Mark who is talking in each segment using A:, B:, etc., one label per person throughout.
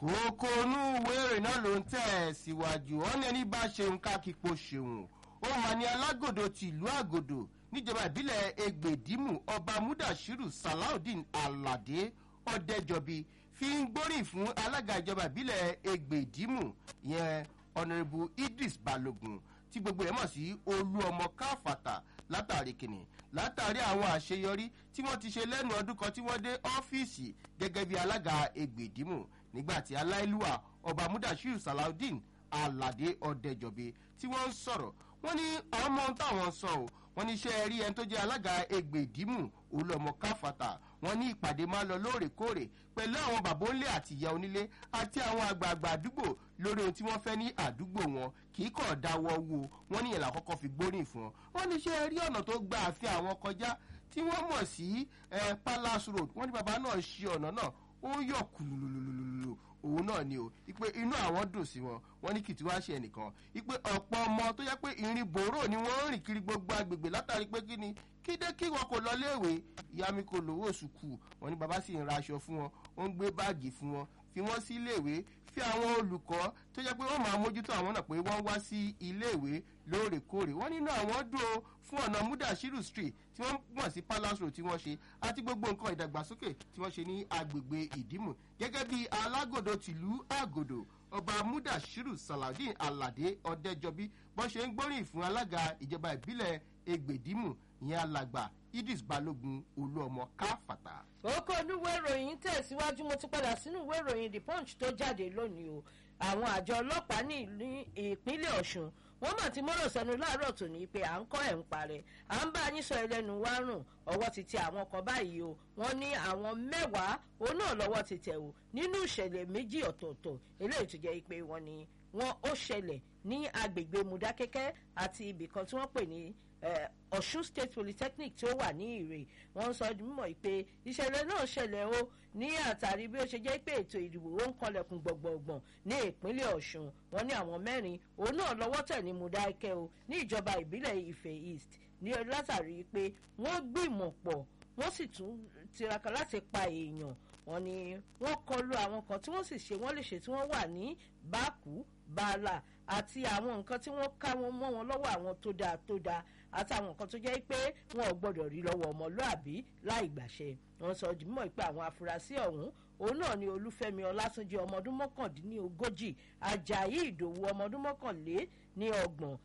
A: kókó inú ìwé ìrìn náà ló ń tẹ̀ síwájú wọn ní ẹni bá ṣeun kákìpọ̀ ṣeun ó mà ní alágòdò tìlú àgòdò níjọba ìbílẹ̀ egbèdímù ọba mudashiru salaudeen alade ọ̀dẹ́jọbi fi ń gbóríyìn fún alága ìjọba ìbílẹ̀ egbèdímù ìyẹn ọ̀nàrẹ́bù idris balogun tí gbogbo ẹ̀ mọ̀ sí olú ọmọ káfàtà látàrí kìnnì látàrí àwọn àṣeyọrí tí wọ́n ti ṣe lẹ́nu ọdún kan tí wọ́n dé ọ́fíìsì gẹ́gẹ́ bí alága egbèdímù nígbàtí aláìlúwà ọba mudashiru salaudeen alade ọ̀dẹ́jọbi tí wọ́n ń sọ̀rọ̀ wọ́n ní àwọn ọmọ táwọn sọ ọ́ wọ́n ní iṣẹ́ rí ẹni tó jẹ́ alága egbèdímù olùọmọ káfàtà wọ́n ní ìpàdé máa lọ lóòrèkóòrè pẹ̀lú àwọn bàbá onílé àti ìyá onílé àti àwọn àgbààgbà àdúgbò lórí ohun tí wọ́n fẹ́ ní àdúgbò wọn kì í kàn dáwọ́ wo wọ́n ní ìyẹ̀lá kọ́kọ́ fi gbóríyìn fún wọn wọ́n ní iṣẹ́ rí ọ̀nà tó gba àfi àwọn kọjá tí wọ́n mọ̀ sí palace road wọ́n ní bàbá náà ṣe ọ̀nà náà ó yọ̀ kùlùlùlùlù òun náà ni o ipe inú àwọn dùn sí wọn wọn ní kìtì wá ṣe ẹnìkan ipe ọ̀pọ̀ ọmọ tó yẹ pé ìrìn bòró ni wọ́n ń rìn kiri gbogbo agbègbè látàrí pé kí ni kídé kí wọn kò lọ léèwé ìyá mi kò lówó sùkù wọn ní bàbá sì ń ra aṣọ fún wọn ó ń gbé báàgì fún wọn fi wọn sí iléèwé fi àwọn olùkọ́ tó jẹ́ pé wọ́n máa mójútó àwọn náà pé wọ́n wá sí iléèwé lóòrèkóòrè wọ́n nínú àwọn dùn ó fún ọ̀nà mudashiru street tí wọ́n mọ̀ sí palace road tí wọ́n ṣe àti gbogbo nǹkan ìdàgbàsókè tí wọ́n ṣe ní agbègbè ìdímù gẹ́gẹ́ bí alágòdò tìlú àgòdò ọba mudashiru saladin alade ọdẹjọbí bọ́n ṣe ń gbóríyìn fún alága ìjọba ìbílẹ̀ egbèdímù ìyẹn alàgbà idris balogun olúọmọ káfàtà.
B: òkò oníwé ìròyìn tẹ̀síwájú mo ti padà sínú ìwé ìròyìn the punch tó jáde lónìí o àwọn àjọ ọlọ́pàá ní ìpínlẹ̀ ọ̀ṣun wọ́n mà ti mọ́rọ̀ sẹ́nu láàárọ̀ tòní pé à ń kọ́ ẹ̀ ń parẹ́ à ń bá yín sọ ẹlẹ́nu wá rùn ọwọ́ ti tẹ àwọn kan báyìí o wọ́n ní àwọn mẹ́wàá òun náà lọ́wọ́ ti tẹ̀ o nínú ìṣẹ̀lẹ̀ méjì ọ̀tọ̀ọ̀tọ̀ eléyìí tó jẹ́ pé wọ́n ní wọ́n ó ṣẹlẹ̀ ní agbègbè mudakẹ́kẹ́ àti ibìkan tí wọ́n pè ní ọ̀ṣun state polytechnic tí ó wà ní ìrè wọ́n sọ mímọ̀ pé ìṣẹ̀lẹ̀ náà ṣẹlẹ̀ o ní àtàrí bí ó ṣe jẹ́ pé ètò ìdìbò ó ń kọlẹ̀kùn gbọ̀ngbọ̀ngbọ̀n ní ìpínlẹ̀ ọ̀ṣun wọ́n ní àwọn mẹ́rin òun náà lọ́wọ́ tẹ̀ ní mudakẹ́ o ní ìjọba ìbílẹ̀ ife east ní látàrí pé wọ́n gbìmọ̀ pọ̀ wọ́n sì tún tiraka láti pa èèyàn wọ́n ní wọ́n kọlu àwọn kan tí wọ́n sì ṣe wọ́n lè ṣe tí wọ́n wà ní bákú bàálà àti àwọn nǹkan tí wọ́n ká wọn mọ́ wọn lọ́wọ́ àwọn tó dáa tó dáa àtàwọn nǹkan tó jẹ́ pé wọn ò gbọ́dọ̀ rí lọ́wọ́ ọmọlúàbí láì gbàṣẹ wọn sọ mọ̀ pé àwọn afurasí ọ̀hún òun náà ni olúfẹ́mi ọlátúnjẹ ọmọ ọdún mọ́kàndínlógójì ajayi ìdòwú ọmọ ọdún mọ́kànlé ní ọgbọ̀n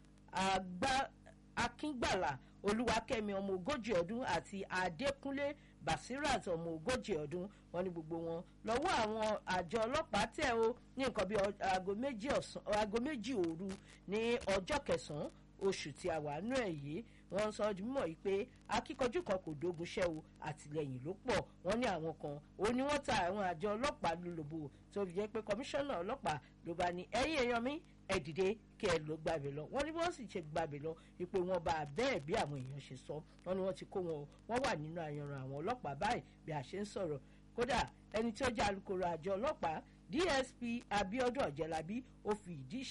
B: akíngbàlà olúwakẹ́mi ọmọ ogójì ọdún àti adékúnlé basirat ọmọ ogójì ọdún wọn ní gbogbo wọn lọ́wọ́ àwọn àjọ ọlọ́pàá tẹ̀ ó ní nǹkan bíi aago méjì òru ní ọjọ́ kẹsàn-án oṣù tí a wà nú ẹ̀ yìí wọ́n sọ ọdún mọ̀ yìí pé akíkanjú kan kò dógun ṣẹ́ o àtìlẹyìn ló pọ̀ wọ́n ní àwọn kan ó ní wọ́n ta àwọn àjọ ọlọ́pàá lólobó tó fi jẹ́ pé kọmíṣánná ọlọ́pàá ló bá ní ẹ̀yìn èèyàn mi ẹ dìde kí ẹ lọ gbàbẹ lọ wọ́n ní wọ́n sì ṣe gbàbẹ lọ wípé wọ́n bá bẹ́ẹ̀ bí àwọn èèyàn ṣe sọ wọ́n ní wọ́n ti kó wọn wọ́n wà nínú àyànràn àwọn ọlọ́pàá báyìí bí a ṣe ń sọ̀rọ̀ kódà ẹni tí ó jẹ́ alukoro àjọ ọlọ́pàá dsp abiodun ọ̀jẹ̀lábí ó fi ìdí